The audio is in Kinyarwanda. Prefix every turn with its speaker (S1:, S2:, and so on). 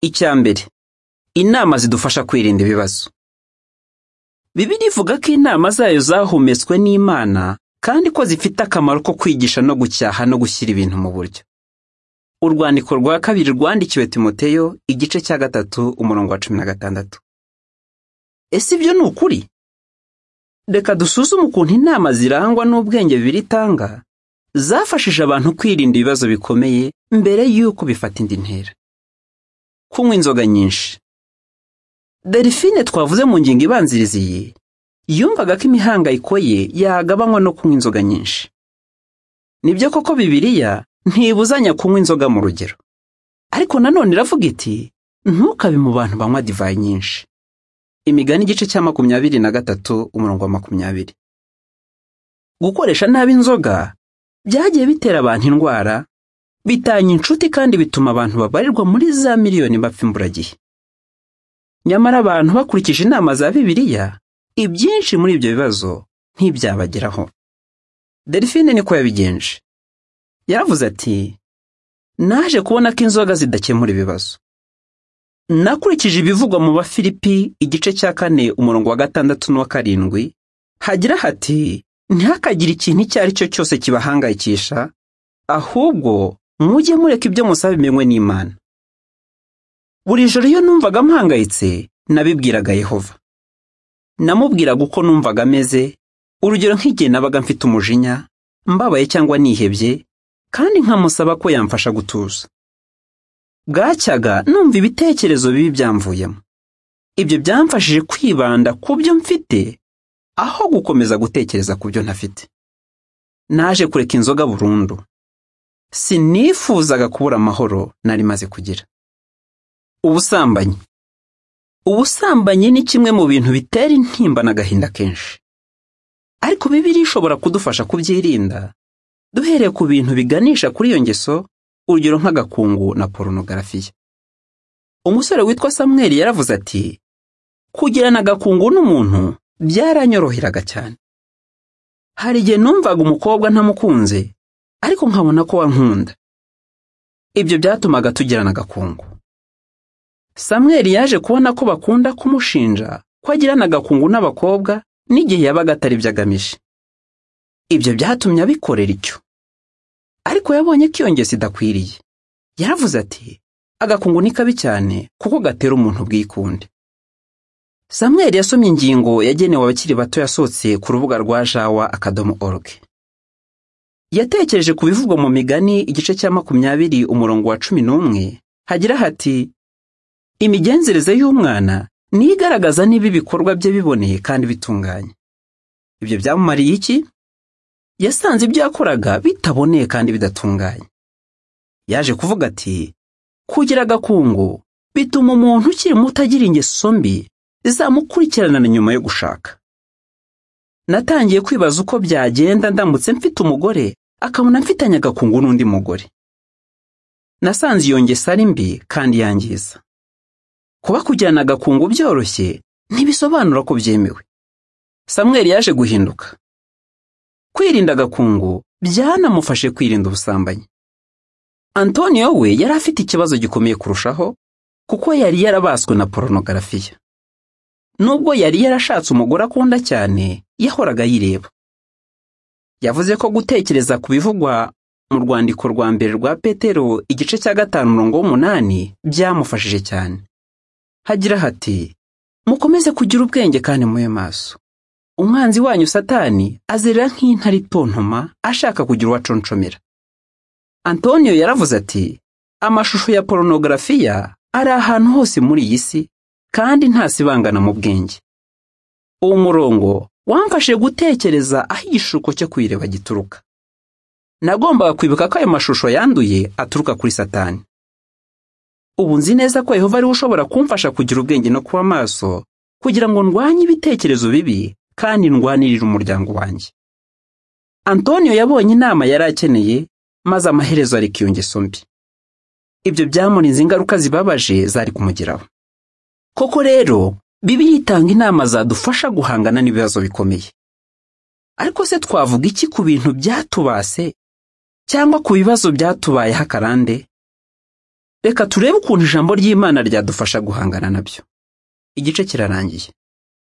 S1: Icya mbere, inama zidufasha kwirinda ibibazo. Bibiliya ivuga ko inama zayo zahumetswe n'Imana kandi ko zifite akamaro ko kwigisha no gucyaha no gushyira ibintu mu buryo. Urwandiko rwa kabiri rwandikiwe Timoteyo igice cya gatatu umurongo wa cumi na gatandatu. Ese ibyo ni ukuri? Reka dusuzume ukuntu inama zirangwa n'ubwenge Bibiliya itanga, zafashije abantu kwirinda ibibazo bikomeye mbere y'uko bifata indi ntera. Kunywa inzoga nyinshi. Delphine twavuze mu ngingo ibanziriza iyi, yumvaga ko imihangayiko ye yagabanywa no kunywa inzoga nyinshi. Nibyo koko Bibiliya ntibuzanya kunywa inzoga mu rugero. Ariko nanone iravuga iti ntukabe mu bantu banywa divayi nyinshi. Imigani igice cya makumyabiri na gatatu umurongo wa makumyabiri. Gukoresha nabi inzoga byagiye bitera abantu indwara, bitanya inshuti kandi bituma abantu babarirwa muri za miliyoni bapfa imburagihe. Nyamara abantu bakurikije inama za Bibiliya, ibyinshi muri ibyo bibazo ntibyabageraho. Delphine niko yabigenje. Yaravuze ati naje kubona ko inzoga zidakemura ibibazo. Nakurikije ibivugwa mu Bafilipi igice cya kane umurongo wa gatandatu n'uwa karindwi, hagira hati ntihakagire ikintu icyo ari cyo cyose kibahangayikisha, ahubwo mujye mureka ibyo musaba bimenywe n'Imana. Buri joro iyo numvaga mpangayitse, nabibwiraga Yehova. Namubwiraga uko numvaga ameze, urugero nk'igihe nabaga mfite umujinya, mbabaye cyangwa nihebye, kandi nkamusaba ko yamfasha gutuza. Bwacyaga numva ibitekerezo bibi byamvuyemo. Ibyo byamfashije kwibanda ku byo mfite, aho gukomeza gutekereza ku byo ntafite. Naje kureka inzoga burundu. Sinifuzaga kubura amahoro nari maze kugira. Ubusambanyi. Ubusambanyi ni kimwe mu bintu bitera intimba n'agahinda kenshi. Ariko Bibiliya ishobora kudufasha kubyirinda, duhereye ku bintu biganisha kuri iyo ngeso, urugero nk'agakungu na porunogarafiya. Umusore witwa Samuel yaravuze ati, kugirana agakungu n'umuntu byaranyoroheraga cyane. Hari igihe numvaga umukobwa ntamukunze, ariko nkabona ko wankunda. Ibyo byatumaga tugirana agakungu. Samuel yaje kubona ko bakunda kumushinja ko agirana agakungu n'abakobwa n'igihe yabaga atari byo agamije. Ibyo byatumye abikorera icyo. Ariko yabonye ko iyo ngeso idakwiriye. Yaravuze ati, agakungu ni kabi cyane kuko gatera umuntu ubwikunde. Samuel yasomye ingingo yagenewe abakiri bato yasohotse ku rubuga rwa jawa akadomo org. Yatekereje ku bivugwa mu migani igice cya makumyabiri umurongo wa cumi n'umwe hagira hati imigenzereze y'umwana niyo igaragaza niba ibikorwa bye biboneye kandi bitunganye. Ibyo byamumariye iki? Yasanze ibyo yakoraga bitaboneye kandi bidatunganye. Yaje kuvuga ati kugira agakungu bituma umuntu ukiri muto agira ingeso mbi zizamukurikirana na nyuma yo gushaka natangiye kwibaza uko byagenda ndamutse mfite umugore akabona mfitanye agakungu n'undi mugore nasanze iyo ngeso ari mbi kandi yangiza kuba kugirana agakungu byoroshye ntibisobanura ko byemewe Samuel yaje guhinduka kwirinda agakungu byanamufashe kwirinda ubusambanyi antonio we yari afite ikibazo gikomeye kurushaho kuko yari yarabaswe na porunogarafiya nubwo yari yarashatse umugore akunda cyane yahoraga yireba yavuze ko gutekereza ku bivugwa mu rwandiko rwa mbere rwa petero igice cya gatanu umurongo w'umunani byamufashije cyane hagira hati mukomeze kugira ubwenge kandi mube maso umwanzi wanyu satani azerera nk'intare itontoma ashaka kugira uwaconcomera antonio yaravuze ati amashusho ya porunogarafiya ari ahantu hose muri iyi si kandi ntasibangana mu bwenge uwo murongo wamfashe gutekereza aho igishuko cyo kwireba gituruka nagombaga kwibuka ko ayo mashusho yanduye aturuka kuri satani ubu nzi neza ko yehova ariwe ushobora kumfasha kugira ubwenge no kuba maso kugira ngo ndwanye ibitekerezo bibi kandi ndwanirire umuryango wanjye antonio yabonye inama yari akeneye maze amaherezo areka iyo ngeso mbi ibyo byamurinze ingaruka zibabaje zari kumugeraho koko rero bibiliya itanga inama zadufasha guhangana n'ibibazo bikomeye ariko se twavuga iki ku bintu byatubase cyangwa ku bibazo byatubayeho akarande reka turebe ukuntu ijambo ry'imana ryadufasha guhangana na byo igice kirarangiye